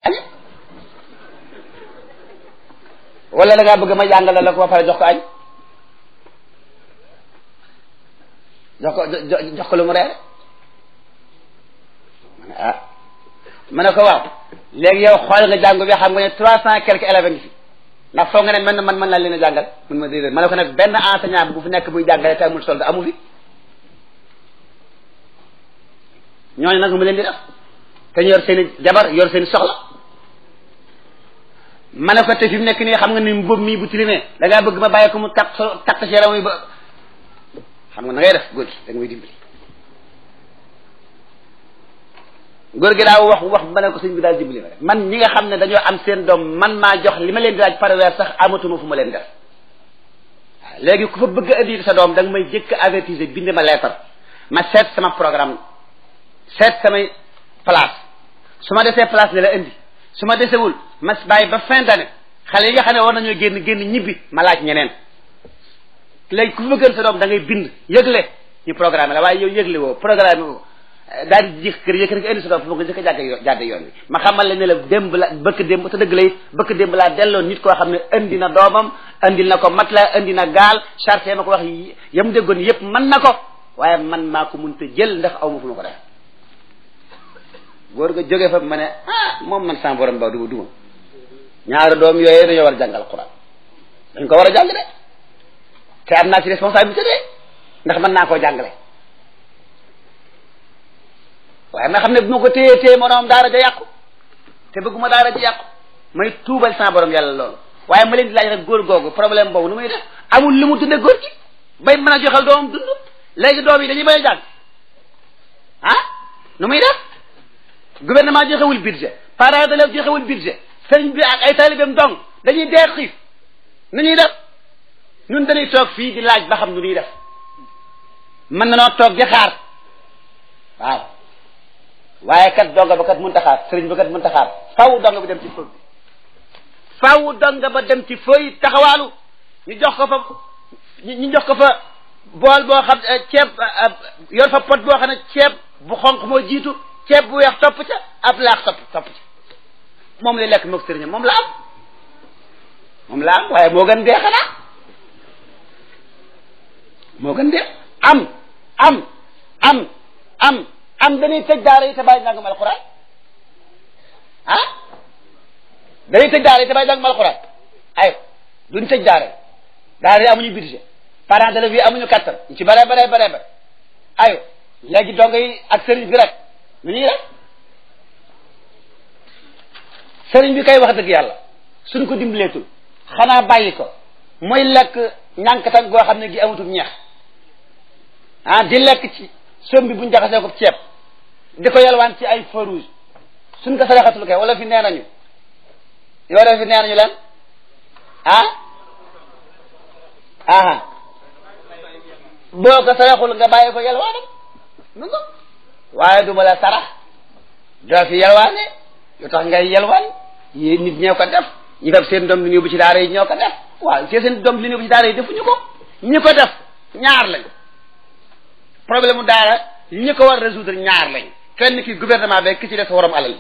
wala da ngaa bëgg ma jàngal la ko ba pare jox ko añ jox ko jox ko lu mu reere ma ne ah ma ne ko waaw léegi yow xool nga jàngu bi xam nga ne trois cent quelques élèves ngi fi ndax foog nga ne man man mën naa leen a jàngal mun ma déedéet ma ne ko nag benn enseignant bu fi nekk buy jàngale te amul solde amu fi ñooñu nag mu leen di def te ñu yor seen i jabar yor seen i soxla ma ne ko te fi mu nekk nii xam nga ni mbóob mii bu tilimee da ngaa bëgg ma bàyyi ko mu takk so takk si yaram yi ba xam nga na ngay def góor gi da nga may dimbali góor gi daa wax wax ma ne ko sëñ bi daal dimbali ma rek man ñi nga xam ne dañoo am seen doom man maa jox li ma leen di laaj par weer sax amatuma fu ma leen def waaw léegi ku fa bëgg a indi sa doom da nga may jëkk avertiser bind ma lettre ma seet sama programme seet samay place su ma desee place ne la indi su ma desewul ma bàyyi ba fin d'année xale yi nga xam ne war nañoo génn génn ñibbi ma laaj ñeneen léegi ku fa bëgg sa doom da ngay bind yëgle ñu programme la waaye yow yëgle woo programme woo daal di jëkk kër yëkkër nga indi sa doom fu ma ko jëkk jàgg jàdde yoon bi ma xamal la ne la démb la bëkk démb te dëgg la it bëkk démb laa delloo nit koo xam ne indi na doomam indil na ko mat la indi na gaal chargé ma ko wax yam déggoon yëpp mën na ko waaye man maa ko mun te jël ndax aw ma fu ma ko def góor ga jóge fa ma ne ah moom man sama borom ba duma duma ñaari doom yooyu dañoo war a jàngal Alxuraan dañ ko war a jàng de te am naa ci responsabilité de ndax mën naa koo jàngale waaye ma xam ne bu ma ko téye téye moom daara ja yàqu te bëgguma daara ja yàqu may tuubal sama borom yàlla loolu waaye ma leen di laaj rek góor googu problème boobu nu muy def amul lu mu tudde góor gi bay mën a joxal doomam dund léegi doom yi dañuy bay a jàng ah nu muy def gouvernement joxewul budget parents d'élèves joxewul budget sëriñ bi ak ay taalibeem dong dañuy dee xiif nu ñuy def ñun dañuy toog fii di laaj ba xam nu ñuy def mën na noo toog di xaar waaw waaye kat donga ba kat mënta xaar sëriñ ba kat mënta xaar faw donga ba dem ci fooy faw donga ba dem ci fooy taxawaalu ñu jox ko fa ñu jox ko fa bool boo xam ceeb yor fa pot boo xam ne ceeb bu xonq moo jiitu ceeb bu weex topp ca ab laax topp topp ca moom lay lekk moog sëriñam moom la am moom la am waaye moo gën dee xanaa moo gën dee am am am am am dañuy tëj daara yi te bàyyi njàngum alxuraan ah dañuy tëj daara yi te bàyyi njàngum alxuraan ay duñ tëj daara yi daara yi amuñu budget parents d'élèves yi amuñu kattan ñu ci bare bare bare bare ayo léegi donga yi ak sëriñ bi rek nu ñuy def sëriñ bi kay wax dëgg yàlla suñ ko dimbaleetul xanaa bàyyi ko mooy lekk ñànkatan goo xam ne gi amatul ñeex ah di lekk ci som bi buñ jaxasee ko ceeb di ko yalwaan ci ay feu rouge suñ ko saraxatul kay wala fi nee nañu yoo def fi nee nañu leen ah aha boo ko saraxul nga bàyyi ko yalwaanam nu nga waaye du ma la sarax doo fi yalwaane lu tax ngay yalwaan yi nit ñoo ko def ñi fab seen doom li ñu yóbbu ci daara yi ñoo ko def waaw te seen doom li ñu yóbbu ci daara yi defuñu ko ñi ko def ñaar lañ problème mu daara ñi ko war résoudre ñaar lañ kenn ki gouvernement bi ki ci def waram alal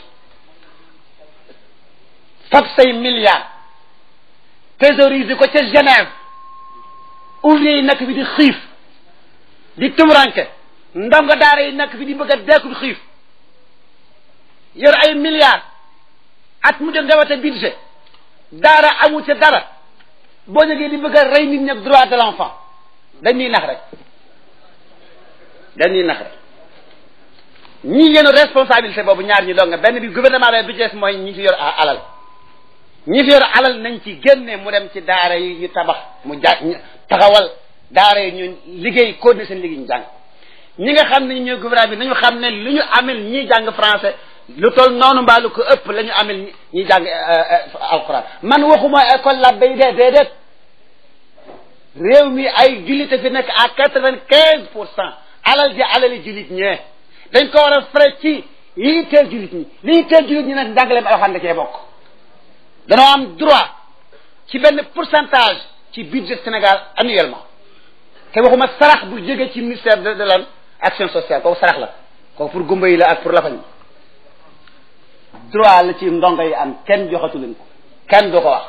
fab say milliards thésauriser ko ca Genève ouvrier yi nekk fi di xiif di tumuranke ndongo daara yi nekk fi di bëgg a deekul xiif yor ay milliards at mu jot nga wate budget daara amu ca dara boo jógee di bëgg a rey nit ñi droit de l'enfant dañuy nax rek dañuy nax rek ñi yenu responsabilité boobu ñaar ñi dong benn bi gouvernement bi bi ci des mooy ñi fi yor alal ñi fi yor alal nañ ci génne mu dem ci daara yi ñu tabax mu ja taxawal daara yi ñu liggéey continuer seen liggéey ñu jàng ñi nga xam ne ñooy gouvernement bi nañu xam ne lu ñu amel ñiy jàng français lu toll noonu mbaa lu ko ëpp la ñu amel ñiy jàng alquran man waxuma école la bay dee déedéet réew mi ay jullite fi nekk à quatre-vingt-quinze pour cent alal ji alali jullit ñee dañ ko war a frais ci lii teel jullit ñi lii teel jullit ñi nag njàngaleem alxuraan da cee bokk danoo am droit ci benn pourcentage ci budget Sénégal annuellement te waxuma sarax bu jóge ci ministère de de lan action sociale kooku sarax la kooku pour gumba yi la ak pour lafañ droit la ci ndongo yi am kenn joxatu leen ko kenn du ko wax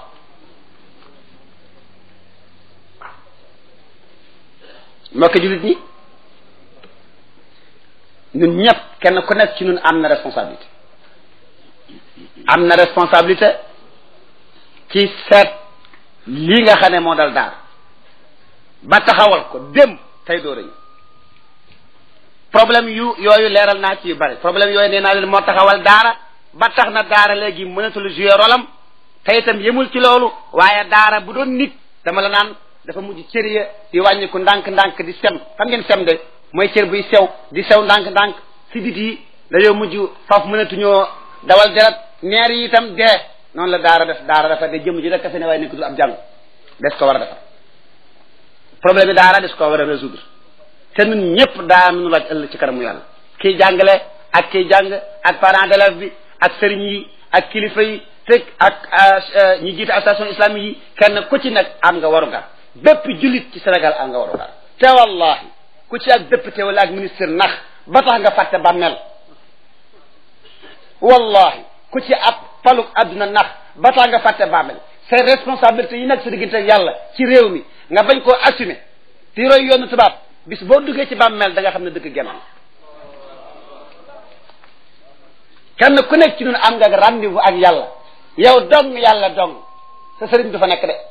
mbokk jullit ñi ñun ñëpp kenn ku nekk ci ñun am na responsabilité am na responsabilité ci seet lii nga xam ne moo dal daar ba taxawal ko dem tey doo rañu problème yu yooyu leeral naa ci yu bari problème yooyu nee naa leen moo taxawal daara ba tax na daara léegi mënatul jouer rolam te itam yemul ci loolu waaye daara bu doon nit dama la naan dafa mujj cër ya di wàññiku ndànk-ndànk di sem xam ngeen sem de mooy cër buy sew di sew ndànk-ndànk si bit yi dañoo mujj faf mënatuñoo dawal deret neer yi itam dee noonu la daara def daara dafa de jëm ji rek kese ne waaye nekk du ab jàng des ko war a defar problème yi daara des ko war a résoudre te ñun ñëpp daa nu laaj ëllëg ci kanamu yàlla kii jàngale ak kii jàng ak parent d'élève bi ak sëriñ yi ak kilifa yi te ak ñi jiite association islamique yi kenn ku ci nekk am nga warugar bépp jullit ci Sénégal am nga warugar te wallahi ku ci ak député wala ak ministre nax ba tax nga fàtte bàmmeel wallahi ku ci ab paluk adduna nax ba tax nga fàtte bàmmeel ses responsabilités yi nekk sa diggante ak yàlla ci réew mi nga bañ koo assumer di roy yoonu tubaab bis boo duggee ci bàmmeel da nga xam ne dëgg genn kenn ku nekk ci ñun am nga rendez-vous ak yàlla yow dong yàlla dong sa sëriñ du fa nekk de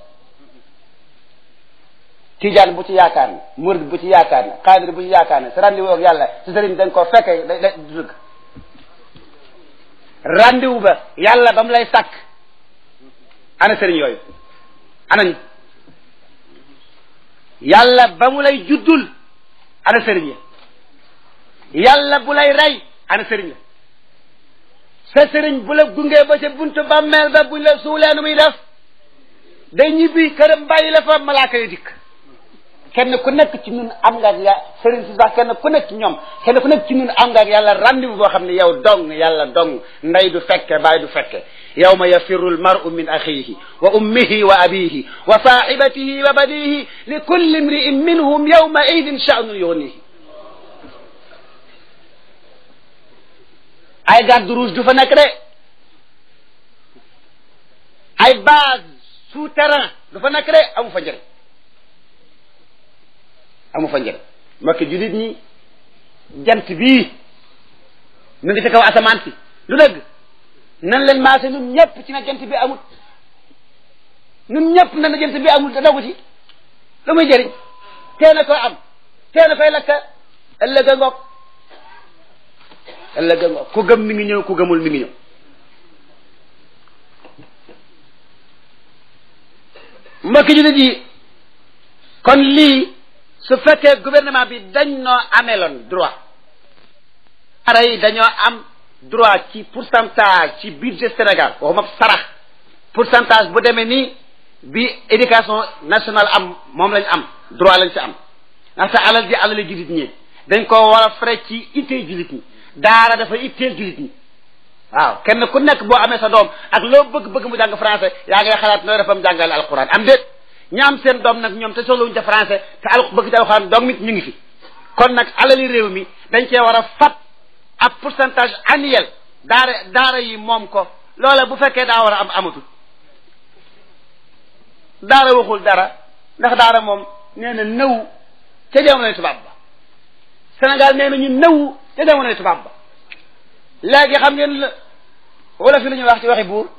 tijaan bu ci yaakaar ne murid bu ci yaakaar ne xaadir bu ci yaakaar ne sa rendez-vous ak yàlla sa sëriñ dañ koo fekke da du dëgg rendez-vous ba yàlla ba mu lay sàkk ana sëriñ yooyu anañ yàlla ba mu lay juddul ana sëriñ ya yàlla bu lay rey ana sëriñ ya sa sëriñ bu la gungee ba ca buntu bàmmeel ba buñ la suulee nu muy def day ñibbi këram bàyyi la fa malaaka yi dikk kenn ku nekk ci ñun am nga ak ya sëriñ si sax kenn ku nekk ci ñoom kenn ku nekk ci ñun am nga ak yàlla rendez-vous boo xam ne yow dong yàlla dong ndey du fekke baay du fekke yawma yafirru almar'u min axihi wa ummihi wa abihi wa sahibatihi wa banihi li kulli imri'in minhum yawma idin sha'nun yughnihi ay garde rouge du fa nekk de ay base souterrain du fa nekk de amu fa njëriñ amu fa njëriñ mbokki jullit ñi jant bii mu ngi ci kaw asamaan si lu dëgg nan leen maase ñun ñëpp ci na jant bi amut ñun ñëpp na na jant bi amul te dogu ci lu muy jëriñ tee na koy am tee na koy lakka ëllëg a ngoog ëllëg a ngoog ku gëm mi ngi ñëw ku gëmul mi ngi ñëw mbokki jullit yi kon lii su fekkee gouvernement bi dañ noo ameloon droit ara yi dañoo am droit ci pourcentage ci budget Sénégal waxuma sarax pourcentage bu demee nii bi éducation nationale am moom lañ am droit lañ ci am ndaxte alal ji alali jullit ñi dañ ko war a frais ci ittee jullit ñi daara dafa itteel jullit ñi waaw kenn ku nekk boo amee sa doom ak loo bëgg-bëgg mu jàng français yaa ngay xalaat nooy defam jàngale alquran am déet ña am seen doom nag ñoom te soxlawuñ ca français te al bëgg ci alquran doom mit ñu ngi fi kon nag alali réew mi dañ cee war a fat ab pourcentage annuel daara daara yi moom ko loola bu fekkee daa war a am amatul daara waxul dara ndax daara moom nee na nëw ca jamonoy tubaab ba Sénégal nee na ñu nëw ca jamonoy tubaab ba léegi xam ngeen la wala fi lu ñuy wax ci waxi buur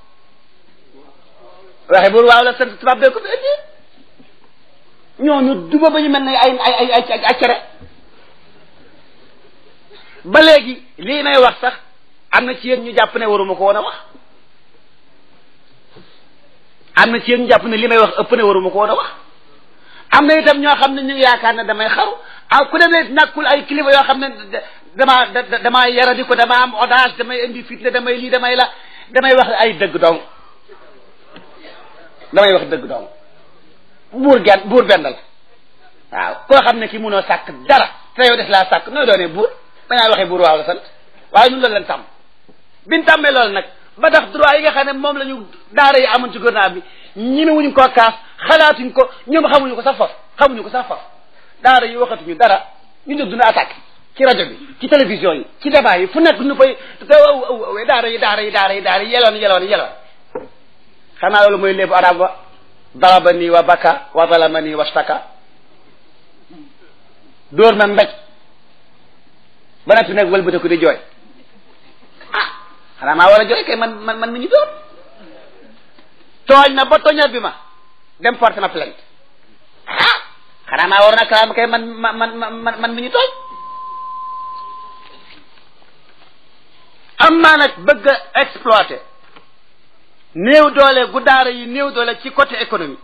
waxi buur waaw la sant tubaab bee ko fi indi ñooñu duba ba ñu mel ne ay ay ay ay ay cere ba léegi lii may wax sax am na ci yéen ñu jàpp ne waruma ko woon a wax am na ci yéen ñu jàpp ne li may wax ëpp ne waruma ko woon a wax am na itam ñoo xam ne ñu ngi yaakaar ne damay xaru ah ku demee nàkkul ay kilifa yoo xam ne damaa damaa yaradi ko dama am audace damay indi fitne damay lii damay la damay wax ay dëgg dong damay wax dëgg dong buur genn buur benn la waaw koo xam ne ki munoo sàkk dara te yow def laa sàkk nooy doonee buur bañaa waxee buur waaw la sant waaye ñun loolu lañ tàmm biñ tàmmee loolu nag ba tax droit yi nga xam ne moom la ñu daara yi amoon ci gouvernement bi ñemewuñu koo kaas xalaatuñ ko ñoom xamuñu ko sax faf xamuñu ko sax faf daara yi waxatuñu dara ñu jóg duna attaque ci rajo bi ci télévision yi ci débat yi fu nekk nu fay daara yi daara yi daara yi daara yi yeloon yeloon yeloon xanaa loolu mooy léebu arab wa daraba nii wa baka wa zalama nii wa staka dóor ma mbéj ba noppi nag wëlbatiku di jooy ah xanaa maa war a jooy kay man man man mi ñu dóor tooñ na ba toñal bi ma dem porte ma plainte ah xanaa maa war na kalaam kay man man man man mi ñu tooñ am maa nag bëgg a exploiter néew doole gu daara yi néew doole ci côté économie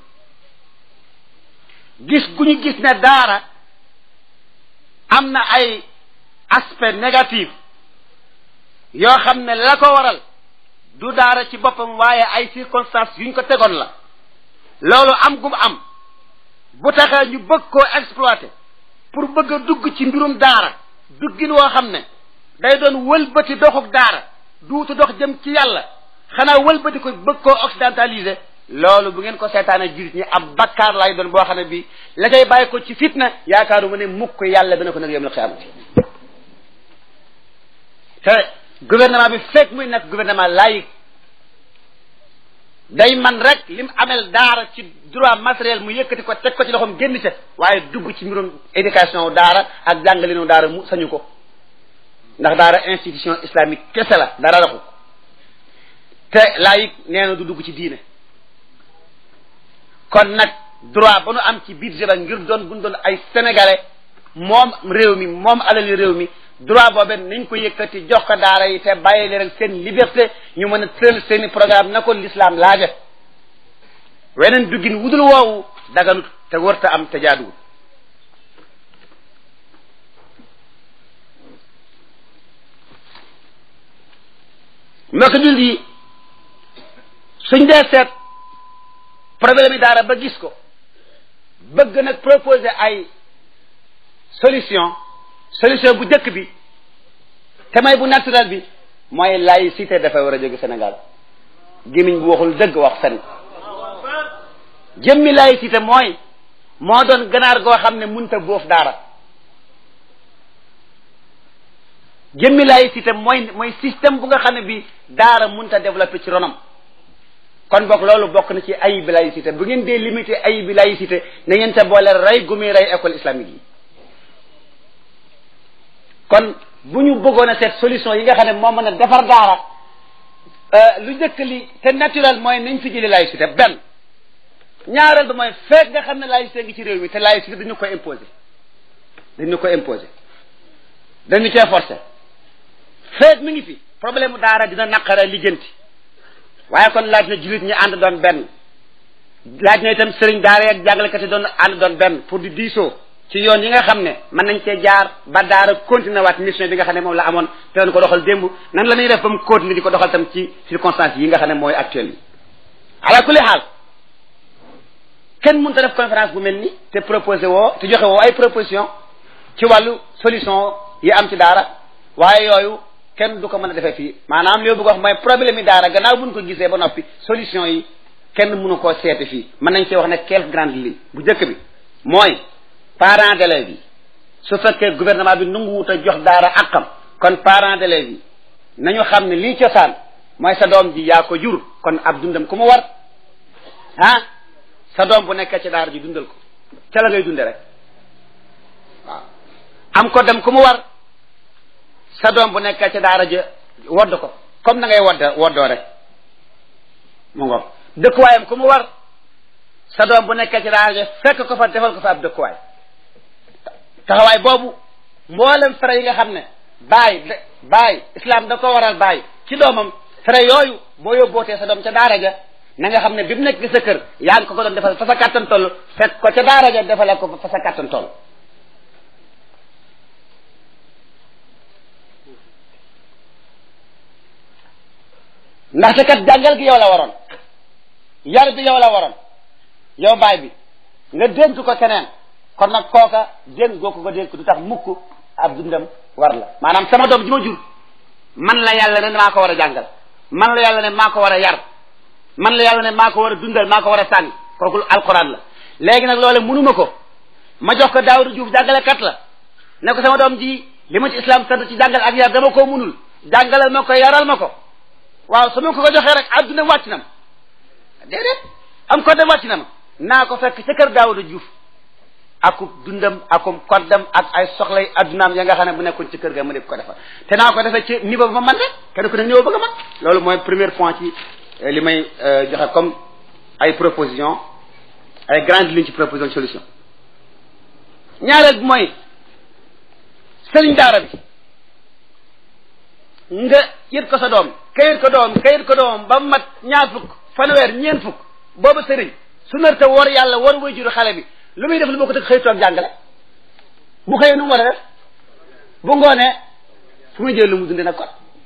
gis gu ñu gis ne daara am na ay aspect négatif yoo xam ne la ko waral du daara ci boppam waaye ay circonstances yuñ ko tegoon la loolu am gum am bu taxee ñu bëgg koo exploiter pour bëgg a dugg ci mbirum daara duggin woo xam ne day doon wëlbati doxuk daara duutu dox jëm ci yàlla xanaa wëlbati ko bëgg koo occidentaliser loolu bu ngeen ko seetaane jirit ñi ab bakkaar lay doon boo xam ne bii la cay bàyyi ko ci fitna yaakaaruma ne mukk yàlla dana ko nag yom la xiyaamati te gouvernement bi fekk muy nekk gouvernement laïque day man rek lim amel daara ci droit matériel mu yëkkati ko teg ko ci loxoom génn ca waaye dugg ci mbirum éducation daara ak jàngalinu daara mu sañu ko ndax daara institution islamique kese la dara raxu te laïque nee na du dugg ci diine kon nag droit ba nu am ci budget ba ngir doon buñ doon ay sénégalais moom réew mi moom alali réew mi droit boobee nañ ko yëkkati jox ko daara yi te bàyyi leen seen liberté ñu mën a tëral seeni programme na ko l'islam laaje weneen duggin wudul woowu daganut te warta am te jaaduwul mbokk jul yi suñ dee seet problème yi daara ba gis ko bëgg nag proposer ay solution solution bu njëkk bi te may bu naturel bi mooy laïcité dafa war a jóge Sénégal gémmiñ bu waxul dëgg wax fen jëmmi laïcité mooy moo doon ganaar goo xam ne munta boof daara jëmmi laïcité mooy mooy système bu nga xam ne bi daara munta développé ci ronam kon boog loolu bokk na ci ayib bi laïcité bu ngeen dee limité ayib bi laïcité na ngeen te boole rey gu muy rey école islamique yi kon bu ñu bëggoon a seet solution yi nga xam ne moo mën a defar daara lu njëkk li te naturel mooy nañ fi jëli laïcité benn ñaareel ba mooy fekk nga xam ne laïcité ngi ci réew mi te laïcité dañu ko imposer dañu ko imposer dañu cee forcé fekk mi ngi fi problème daara dina naqara lijjanti waaye kon laaj na jullit ñi ànd doon benn laaj na itam sëriñ daara ak jàngalekat yi doon ànd doon benn pour di diisoo ci yoon yi nga xam ne mën nañ cee jaar ba daara continuer waat mission bi nga xam ne moom la amoon te doon ko doxal démb nan la ñuy def ba mu continuer di ko doxal tam ci circonstances yi nga xam ne mooy actuel yi ala kulli xaal kenn mënut a def conférence bu mel ni te proposé woo te joxe woo ay proposition ci wàllu solution yi am ci daara waaye yooyu kenn du ko mën a defee fii maanaam li bëgg wax mooy problème yi daara gannaaw buñ ko gisee ba noppi solution yi kenn mënu koo seete fii mën nañ cee wax ne quelques grandes lignes bu njëkk bi mooy parents d'élèves yi su fekkee gouvernement bi nangu wut a jox daara àqam kon parents d'élèves yi nañu xam ne lii cosaan mooy sa doom ji yaa ko jur kon ab dundam ku mu war ah sa doom bu nekkee ci daara ji dundal ko ca la ngay dunde rek waaw am ko dem ku mu war sa doom bu nekkee ci daara ja wodd ko comme na ngay wodd woddoo rek mu ngoog dëkkuwaayam ku mu war sa doom bu nekkee ci daara ja fekk ko fa defal ko fa ab dëkkuwaay taxawaay boobu mboolem fere yi nga xam ne baay baay islam da ko waral baay ci doomam fere yooyu boo yóbbootee sa doom ca daara ja na nga xam ne bi mu nekk sa kër yaa ngi ko ko doon defal fa sa kàttan toll fekk ko ca daara ja defale ko fa sa kàttan toll ndaxte kat jàngal gi yow la waroon yar bi yow la waroon yow baay bi nga dénk ko keneen kon nag kooka dénk goo ko ko dénk du tax mukk ab dundam war la maanaam sama doom ji ma jur man la yàlla ne maa ko war a jàngal man la yàlla ne maa ko war a yar man la yàlla ne maa ko war a dundal maa ko war a sànni kooku alquran la léegi nag loole mënuma ko ma jox ko Daawuda Juuf jàngalekat la ne ko sama doom ji li ma ci islam sant ci jàngal ak yar dama koo munul jàngalal ma ko yaral ma ko waaw su ma ko ko joxee rek adduna wàcc na ma déedéet am ko dem wàcc na ma naa ko fekk ca kër Daawuda Juuf akub dundam akum koddam ak ay soxlay addunaam ya nga xam ne bu nekkoon ci kër ga ma def ko defal te naa ko defee ci niveau ba ma man rek kenn ku ne niveau bëgg a man loolu mooy premier point ci li may joxe comme ay proposition ay grandes lignes ci proposition solution ñaareel bi mooy sëriñ daara bi nga yët ko sa doom kayit ko doom kayit ko doom ba mat ñaar fukk fanweer ñeent fukk boobu sëriñ su nar te war yàlla war way juru xale bi lu muy def lu bokk tëg xëy toog jàngale bu xëyee nu mu war a def bu ngoonee fu muy jël lu mu dunde nag kon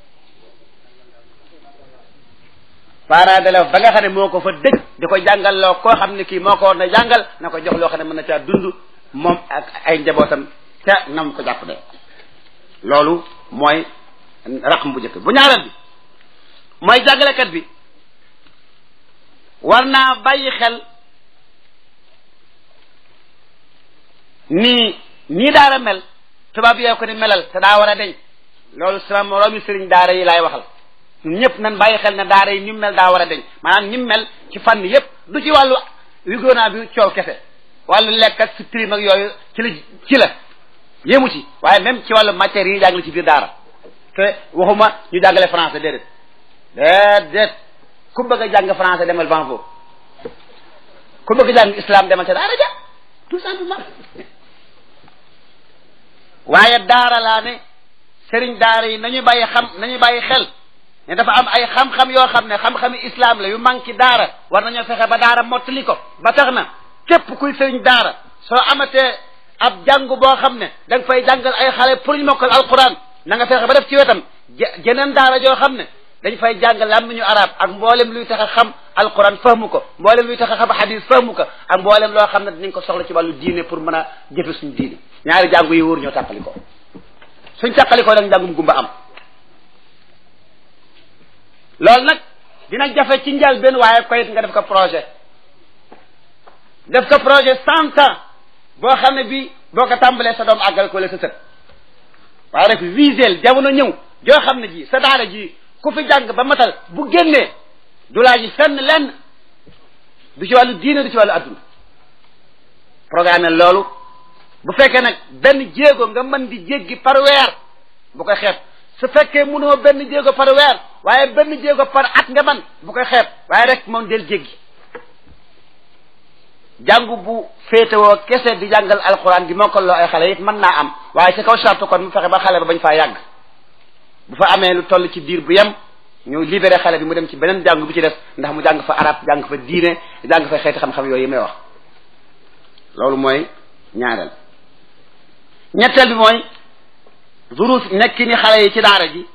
parent d'élève ba nga xam ne moo ko fa dëj di ko jàngal loo koo xam ne kii moo ko war na jàngal na ko jox loo xam ne mën na caa dund moom ak ay njabootam ca nam ko jàpp de loolu mooy raqm bu njëkk bu ñaareel bi mooy jàngalekat bi war naa bàyyi xel nii nii daara mel tubaab yee ko ni melal te daa war a deñ loolu sama moroomi sëriñ daara yi laay waxal ñun ñëpp nan bàyyi xel ne daara yi ni mu mel daa war a deñ maanaam ni mu mel ci fànn yëpp du ci wàllu wigoonaa bi coow kese wàllu lekk ak si prime ak yooyu ci la ci la yéemu ci waaye même ci wàllu matière yi jàngale ci biir daara te waxuma ñu jàngale français déedéet déedéet ku bëgg a jàng français demal ban foofu ku bëgg a jàng islam demal ca daara ja tout simplement waaye daara laa ne sëriñ daara yi nañu bàyyi xam nañu bàyyi xel ne dafa am ay xam-xam yoo xam ne xam-xami islam la yu manqué daara war nañoo fexe ba daara mottali ko ba tax na képp kuy sëriñ daara soo amatee ab jàngu boo xam ne da nga fay jàngal ay xale pour ñu mokkal alquran na nga fexe ba def ci wetam jeneen daara joo xam ne dañ fay jàngal làmmiñu arab ak mboolem luy tax a xam alquran fahmu ko mboolem luy tax a xam hadis fahmu ko ak mboolem loo xam ne dinañ ko soxla ci wàllu diine pour mën a jëfe suñu diine ñaari jàngu yi wóor ñoo tàqali ko suñ tàqali ko nag njàngum gumba am loolu nag dina jafe ci njël benn waaye koyit nga def ko projet def ko projet cent ans boo xam ne bi boo ko tàmbalee sa doom àggal ko la sa sët waaye rek visel jamono ñëw joo xam ne ji sa daara ji ku fi jàng ba matal bu génnee du laa ji fenn lenn du ci wàllu diine du ci wàllu adduna programme loolu bu fekkee nag benn jéego nga mën di jéggi par weer bu koy xeeb su fekkee mënoo benn jéego par weer waaye benn jéego par at nga man bu koy xeeb waaye rek moom del jéggi jàngu bu féetewoo kese di jàngal alxuraan di mokkaloo ay xale it mën naa am waaye ci kaw charte kon mu fexe ba xale ba bañ faa yàgg bu fa amee lu toll ci diir bu yem ñu libéré xale bi mu dem ci beneen jàngu bi ci des ndax mu jàng fa arab jàng fa diine jàng fa xeeti xam-xam yooyu yi may wax loolu mooy ñaareel ñetteel bi mooy zuruf nekki ni xale yi ci daara ji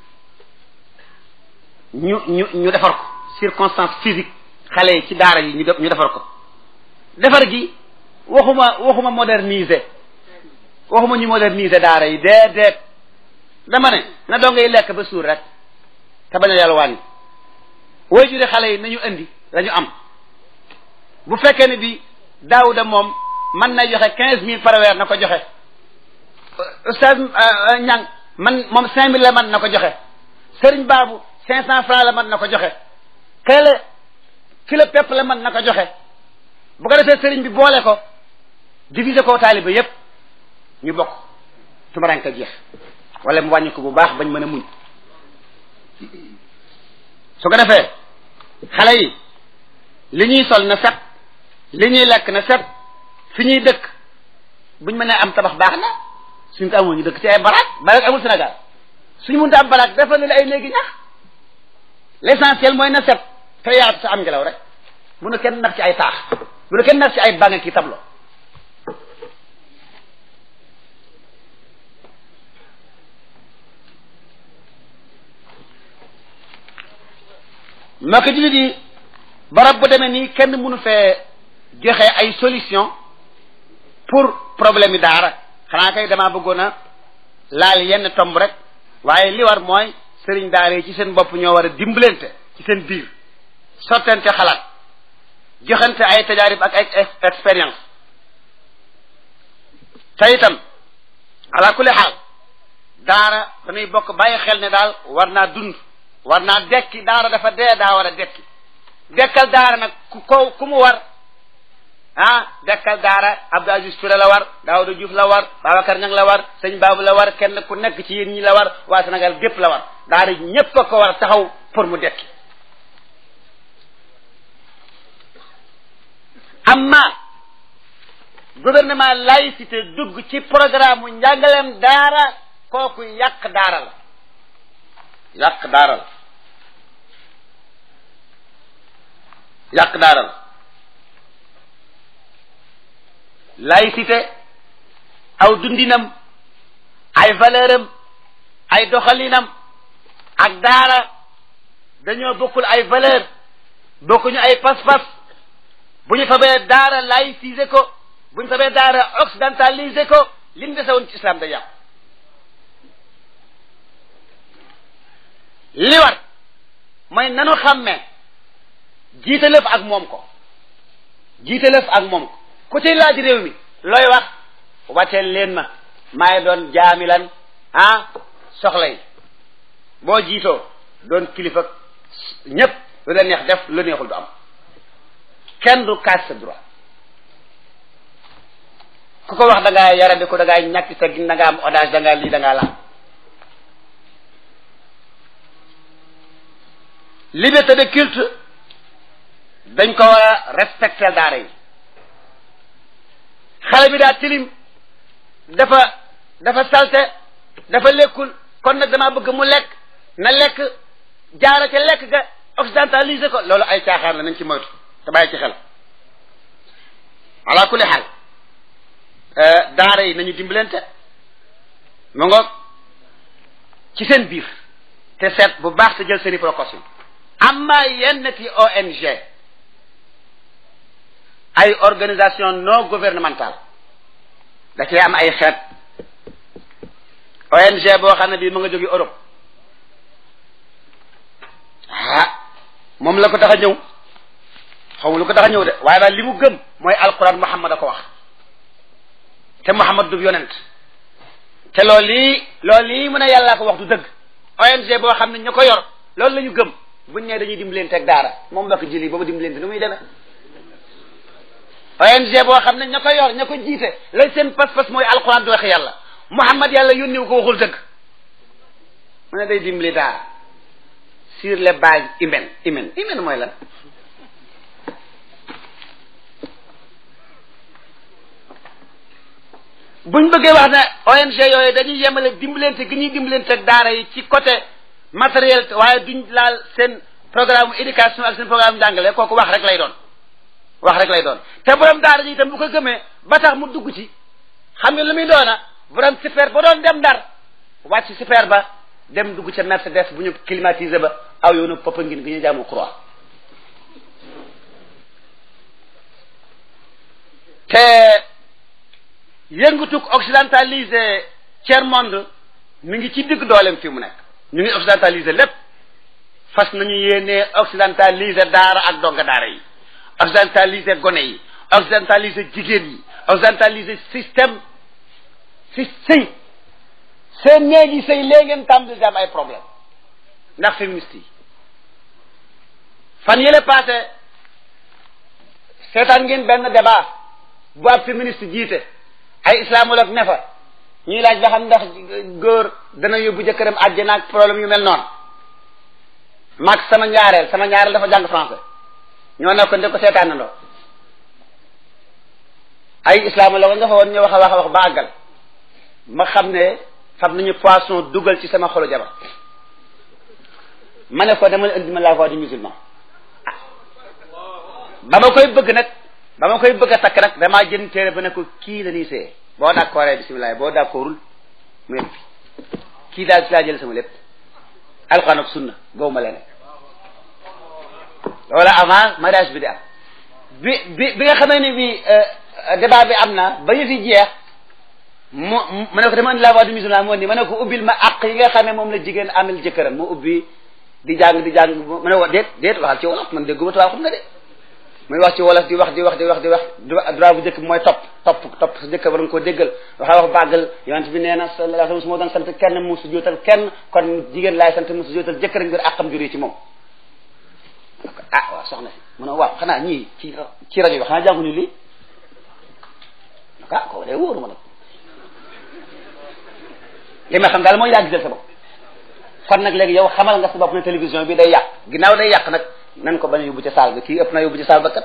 ñu ñu ñu defar ko circonstance physique xale yi ci daara ji ñu def ñu defar ko defar gi waxuma waxuma moderniser waxuma ñu moderniser daara yi déedéet dama ne na doo ngay lekk ba suur rek te bañ a yalwaan yi way jure xale yi nañu indi la ñu am bu fekkee ne bi daawuda moom mën na joxe quinze mille par weer na ko joxe ustaz ñang man moom cinq mille la man na ko joxe sëriñ baabu cinq cent francs la man na ko joxe kële kilo pepp la man na ko joxe bu ko defee sëriñ bi boole ko diviser ko taaliba yépp ñu bokk tumaranka jeex wala mu wàññi ko bu baax bañ mën a muñ su ko defee xale yi li ñuy sol na set li ñuy lekk na set fi ñuy dëkk buñ mënee am tabax baax na suñ ko amul ñu dëkk ci ay baraak baraak amul Sénégal suñu mënta am baraak defal la ay léegi ñax l'essentiel mooy na set te yaatu sa am ngelaw rek bu nu kenn nax ci ay taax bu nu kenn nax ci ay bànga ki tablo moo ko jullit yi barab bu demee nii kenn mënu fee joxe ay solution pour problème yi daara xanaa kay damaa bëggoon a laal yenn tomb rek waaye li war mooy sëriñ daara yi ci seen bopp ñoo war a dimbalante ci seen biir sottante xalaat joxante ay tajaarib ak ay expérience te itam ala kulli xaal daara dañuy bokk bàyyi xel ne daal war naa dund war naa dekki daara dafa dee daa war a dekki dekkal daara nag ku ko ku mu war ah dekkal daara Abdou Aziz Touré la war Daouda Diouf la war Babacar Niang la war sëñ Babou la war kenn ku nekk ci yéen ñi la war waa Sénégal gépp la war daara ñépp a ko war a taxaw pour mu dekki amma gouvernement laïcité dugg ci programme mu njàngaleem daara kooku yàq daara la yàq daara la yàq daara la laïcité aw dundinam ay valeur am ay doxalinam ak daara dañoo bokkul ay valeur bokkuñu ay pas-pas bu ñu fabee daara laïcisé ko bu ñu fabee daara occidentalisé ko lim dese woon ci islam day yàqu li war mooy nanu xàmmee jiite lëf ak moom ko jiite lëf ak moom ko ku ci laaj réew mi looy wax wàcceel leen ma maay doon jaamilan ah soxla yi boo jiitoo doon kilifa ñépp lu la neex def lu neexul du am kenn du kaas sa droit ku ko wax da ngaa yaradi ko da ngaa ñàkk teggin da ngaa am audace da ngaa lii da ngaa laa liberté de culte dañ ko war a respecter daara yi xale bi daa tilim dafa dafa salte dafa lekkul kon nag damaa bëgg mu lekk na lekk jaara ca lekk ga occidentalisé ko loolu ay caaxaan la nañ ci moytu te bàyyi ci xel ala kulli xaal daara yi nañu dimbalante mu ngoog ci seen biir te seet bu baax te jël seeni précaution amma yenn ti ONG ay organisation non gouvernementale da cee am ay xeet ONG boo xam ne bii mu nga jóge Europe ah moom la ko tax a ñëw xaw ma lu ko tax a ñëw de waaye daal li mu gëm mooy alquran Muhammad a ko wax te Muhammad du yonent te loolu lii loolu lii mu ne yàllaa ko wax du dëgg ONG boo xam ne ñu ko yor loolu la ñu gëm buñ ne dañuy dimbalante ak daara moom la ko jëli boobu dimbalante nu muy demee ONG boo xam ne ña ko yor ña ko jiite lañ seen pas-pas mooy alquran du wax yàlla Muhammad yàlla yónniwu ko waxul dëgg mu ne day dimbali daara sur les bases humaines humaines humaine mooy lan buñ bëggee wax ne ONG yooyu dañuy yemale dimbalante gi ñuy dimbalante ak daara yi ci côté matériel waaye duñ laal seen programme éducation ak seen programme jàngale kooku wax rek lay doon wax rek lay doon te borom daara ji itam bu ko gëmee ba tax mu dugg ci xam nga lu muy doona borom super ba doon dem ndar wàcc super ba dem dugg ca Mercedes bu ñu climatisé ba aw yoonu poppa ngin gi ñu jaamu croix te yëngutuk occidentalisé tiers monde mi ngi ci digg dooleem fi mu nekk ñu ngi occidentalisé lépp fas nañu yéenee occidentalisé daara ak donga daara yi occidentalisé gone yi occidentalisé jigéen yi occidentalisé système si sëy seen néegi sëy léegi ngeen tàmbali di am ay problème ndax féministe yi fan yële passé seetaan ngeen benn débat bu ab féministe jiite ay islamologue ne fa ñuy laaj ba xam ndax góor dana yóbbu jëkkëram àjjana ak problème yu mel noonu mag sama ñaareel sama ñaareel dafa jàng français ñoo ne ko nde ko seetaanandoo ay islamologue nga fa woon ñu wax a wax a wax ba àggal ma xam ne fab nañu poisson dugal ci sama xolu jabar ma ne ko dama la indi ma la voix du musulman ba ma koy bëgg nag ba ma koy bëgg a takk nag damaa jën téere ba ne ko kii la ñuy see boo d'accordee bisimilah boo d'accordul mu yem fi kii daal ci laa jël sama lépp alxuraan ak sunna gaw ma leneen wala avant mariage bi di am bi bi bi nga xamee ne bi débat bi am na ba ñu fi jeex mu ma ne ko dama indi la voix du musulman moo ni ma ne ko ubbil ma àq yi nga xam ne moom la jigéen amel jëkkëram mu ubbi di jàng di jàng ma ne ko déet déet waxal ci wolof man dégguma tubaab xam nga de muy wax ci wolof di wax di wax di wax di wax droit bu njëkk bi mooy topp topp topp sa jëkk war nga koo déggal waxaa wax bàggal yonent bi nee na sallallahu alayhi wasallam su ma doon sant kenn mu su jootal kenn kon jigéen laay sant mu su jootal jëkkër ngir àqam juree ci moom ah waaw soxna si mu ne waaw xanaa ñii ci ci rajo bi xanaa jànguñu lii ah kooku day wóoru ma nag li ma xam daal mooy yaa gisal sa bopp kon nag léegi yow xamal nga sa bopp ne télévision bi day yàq ginnaaw day yàq nag nan ko bañ a yóbbu ca saal ba kii ëpp na yóbbu ca saal ba kat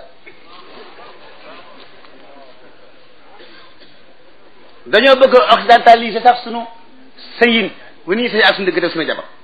dañoo bëgg a occidentaliser sax sunu sëyin bu ñuy sëy ak suñu dëgg suñu jabar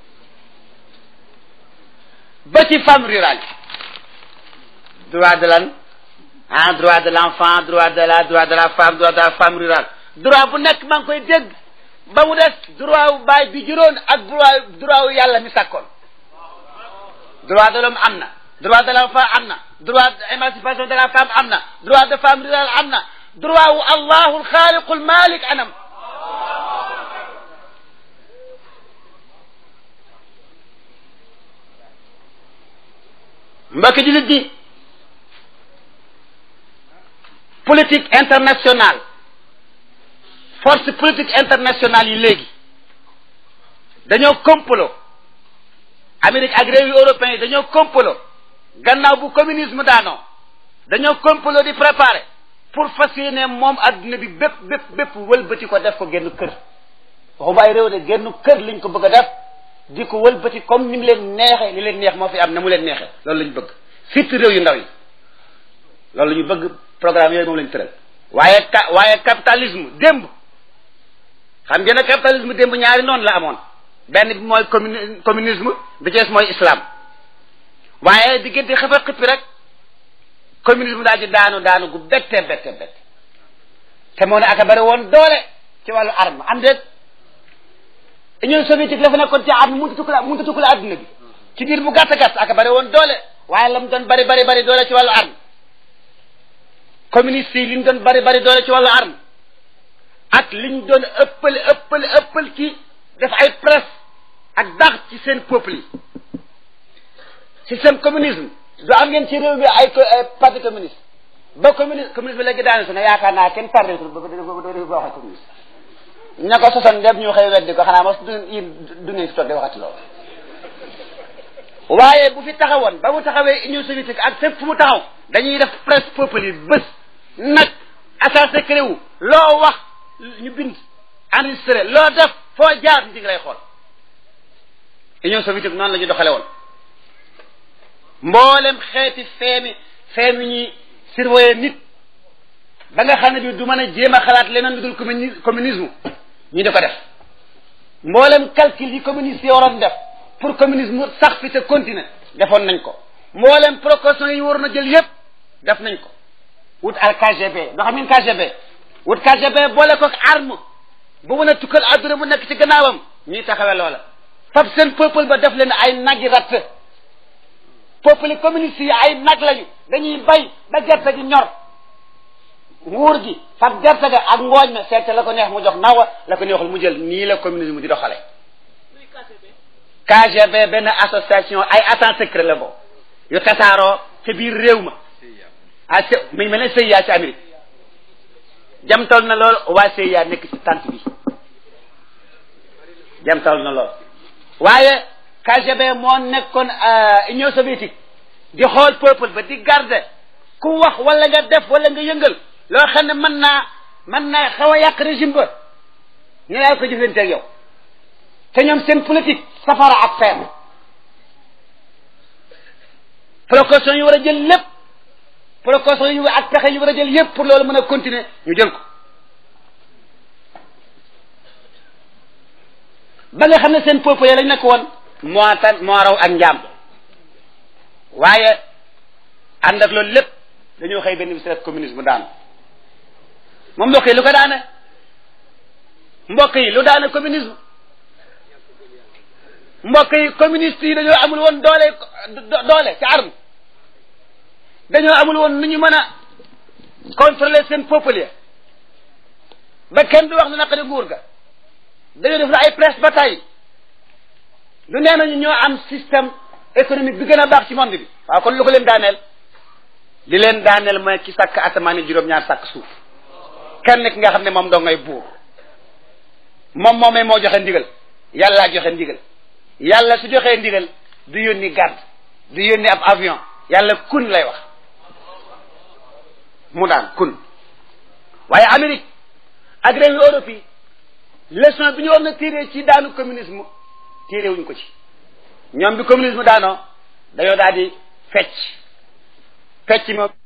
ba ci femme rurale droit de lan ah droit de l'enfant droit de la droit de la femme droit de la femme rurale droit bu nekk maa ngi koy dégg ba mu des droit wu baay bi juróon ak droit droit wu yàlla mi sàkkoon droit de l'homme am na droit de l'enfant am na droit d'émancipation de la femme am na droit de femme rurale am na droit wu allahu alxaaliqu almalik anam mbokki jullit di politique internationale force politique internationale yi léegi dañoo complot Amérique ak réew yu européens yi dañoo complot gannaaw bu communisme daanoo dañoo complot di préparer pour fas yéene moom adduna bi bépp bépp bépp wëlbati ko def ko génn kër waxuma ay réew de génn kër liñ ko bëgg a def di ko wëlbati comme ni mu leen neexee li leen neex moo fi am na mu leen neexee loolu la ñu bëgg surtout réew yu ndaw yi loolu la ñu bëgg programme yooyu moom la ñu tëral waaye ka waaye capitalisme démb xam ngeen ne capitalisme démb ñaari noonu la amoon benn bi mooy communi communisme bi ci des mooy islam waaye diggante xëfa xëppi rek communisme daal di daanu daanu gu bette bette bette te moo ne aka bari woon doole ci wàllu arme am déet Union soviétique la fa nekkoon ci arme mënut a tukkale mënut a tukkale adduna bi ci biir bu gàtt gàtt aka bari woon doole waaye la mu doon bari bari bari doole ci wàllu arme communiste yi li ñu doon bari bari doole ci wàllu arme ak li ñu doon ëppal ëppal ëppal ci def ay presse ak dax ci seen peuple yi système communisme du am ngeen ci réew mi ay parti communiste ba communiste communisme léegi daane su ne yaakaar naa kenn tardé ba ba waxee communiste ña ko sosoon dem ñu xëy weddi ko xanaa mos du du ngeen fi toog di waxati loolu waaye bu fi taxawoon ba mu taxawee union soviétique ak fépp fu mu taxaw dañuy def presse peuple yi bés nag agent secret wu loo wax ñu bind enregistré loo def foo jaar ñu ngi lay xool union soviétique noonu la ñu doxale woon mboolem xeeti feemi feemi ñuy surveiller nit ba nga xam ne bi du mën a jéem a xalaat leneen lu dul communisme ñu di ko def mboolem calcul yi communiste yi waroon def pour communisme sax fi te continuer defoon nañ ko mboolem précaution yi waroon a jël yépp def nañ ko wut al KGB doo xam ngeen KGB wut KGB boole ko arme bu mën a tukkal adduna mu nekk ci gannaawam ñuy taxawee loola fab seen peuple ba def leen ay nagi ratt peuple yi communiste yi ay nag lañu dañuy bay ba gerte gi ñor nguur gi fab gerte ga ak ngooñ ma seete la ko neex mu jox nawa la ko neexul mu jël nii la communisme di doxale KGB benn association ay agent secret la bo yu tasaaroo ca biir réew ma ah c mi mel ne CIA ci Amérique jamtal na lool waa CIA nekk ci tant bi jamtal na lool waaye KGB moo nekkoon Union soviétique di xool peuple ba di garder ku wax wala nga def wala nga yëngal loo xam ne mën naa mën naa xaw a yàq régime ba ñu lay ko jëflante ak yow te ñoom seen politique safara ak feer précaution yi war a jël lépp précaution yi ak pexe yi war a jël yépp pour loolu mën a continuer ñu jël ko ba nga xam ne seen peuple lañ nekk woon moo tan moo raw ak njaam waaye ànd ak loolu lépp dañoo xëy benn bis rek communisme daanu moom mbokk yi lu ko daane mbokk yi lu daane communisme mbokk yi communiste yi dañoo amul woon doole doole ci arme dañoo amul woon nu ñu mën a contrôler seen peuple ya ba kenn du wax lu naqari nguur ga dañoo def na ay presse ba tey du nee nañu ñoo am système économique bi gën a baax ci monde bi waaw kon lu ko leen daaneel li leen daaneel mooy ki sàkk asamaan yi juróom-ñaar sàkk suuf kenn ki nga xam ne moom doo ngay buur moom moomee moo joxe ndigal yàllaa joxe ndigal yàlla su joxee ndigal du yónni garde du yónni ab avion yàlla kun lay wax mu daan kun waaye Amérique ak réew yu Europe yi leçon bi ñu war na tiré ci daanu communisme tiré wuñ ko ci ñoom bi communisme daanoo dañoo daal di fecc fecc moom